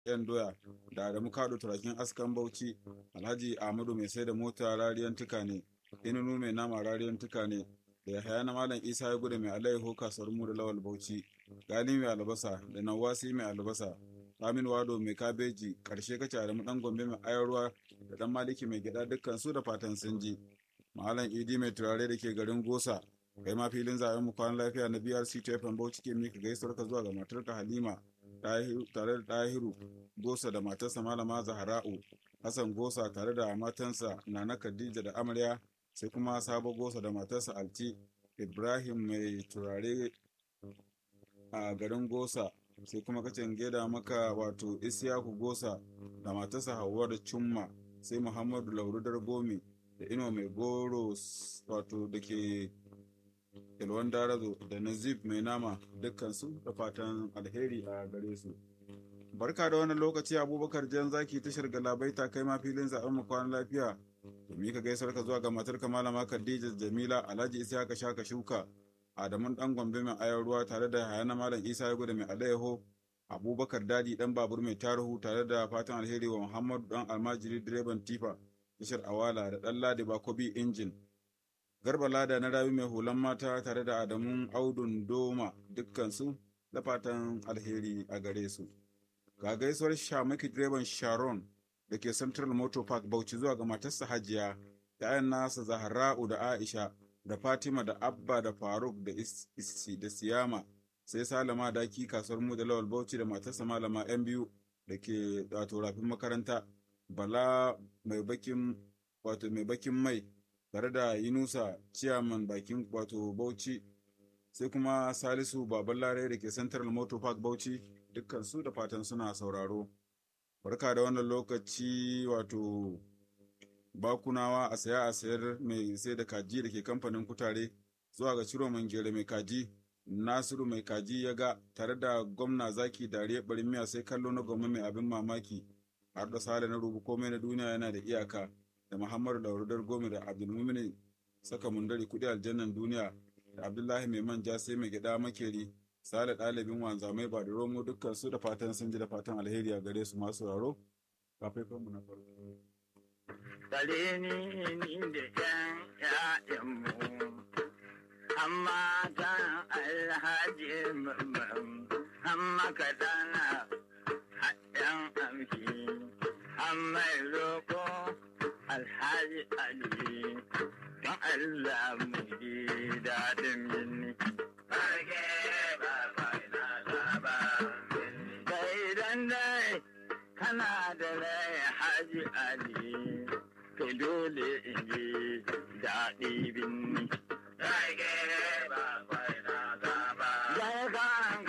yan doya da adamu kado turakin askan bauchi alhaji ahmadu mai sai da mota rariyan tuka ne inunu mai nama rariyan tuka ne da yahaya na malam isa ya gudu mai alaiho kasuwar mu da lawal bauchi gali mai albasa da nawasi mai albasa Amin Wado mai kabeji karshe kace Adamu dan Gombe mai ayarwa da dan Maliki mai gida dukkan su da fatan sun ji. Malam Idi mai turare da ke garin Gosa kai ma filin zaben mu kwan lafiya na BRC TFM Bauchi ke mika gaisuwar ka zuwa ga matarka Halima tare da Dahiru Gosa da matarsa Malama Zahra'u Hassan Gosa tare da matansa Nana Khadija da Amarya sai kuma Sabo Gosa da matarsa Alti Ibrahim mai turare a garin Gosa sai kuma kacin geda maka wato Isiyaku Gosa da matarsa Hauwa da Cumma sai Muhammadu Laurudar Gomi da Ino mai goro wato da ke Ilwan Darazo da Nazib mai nama dukkansu da fatan alheri a gare su. Barka da wannan lokaci Abubakar Jan Zaki tashar Galabaita kai ma filin zaɓen mu kwana lafiya. Domin ka gaisar ka zuwa ga matarka Malama Khadija Jamila Alhaji Isiyaka Shaka Shuka Adamun dan Gombe mai ayar ruwa tare da Hayana Malam Isa ya gudu mai alayyaho Abubakar Dadi dan babur mai tarihu tare da fatan alheri wa Muhammadu dan almajiri direban tifa tashar Awala da dan Ladi Bakobi injin Garba Lada na rabi mai hulan mata tare da Adamun Audun Doma dukkansu da fatan alheri a gare su. Ga gaisuwar Shamaki direban Sharon da ke Central Motor Park Bauchi zuwa ga matarsa Hajiya, ‘ya'yan nasa Zahra'u da Aisha da Fatima da Abba da Faruk da Isi da Siyama sai Salama daki kasuwar mu da Lawal Bauchi da matarsa Malama ‘yan biyu da ke wato rafin makaranta Bala mai bakin wato mai bakin mai tare da Yunusa ciyaman bakin wato Bauchi sai kuma Salisu Baban Lare da ke Central Motor Park Bauchi dukkan su da fatan suna sauraro. Barka da wannan lokaci wato bakunawa a saya a sayar mai sai da kaji da ke kamfanin kutare zuwa ga ciro mangere mai kaji nasiru mai kaji ya ga tare da gwamna zaki dariya barin miya sai kallo na gwamna mai abin mamaki har da sale na rubu komai na duniya yana da iyaka da muhammadu laurudar gomi da abdulmumin saka mundari kudi aljannan duniya da abdullahi mai manja sai mai gida makeri sale ɗalibin wanzamai ba da romo dukkan su da fatan sun ji da fatan alheri a gare su masu raro kafin mu na farko Tsare ni ni da ƴan ƴaƴanmu, amma ta alhaji mamman, amma ka dana haɗin amshi, amma roƙo alhaji Ali, don Allah mu ji daɗin yini. Barke ba ba ina ba, kai dan dai kana da rai haji Ali. to dole in ji daɗi binni.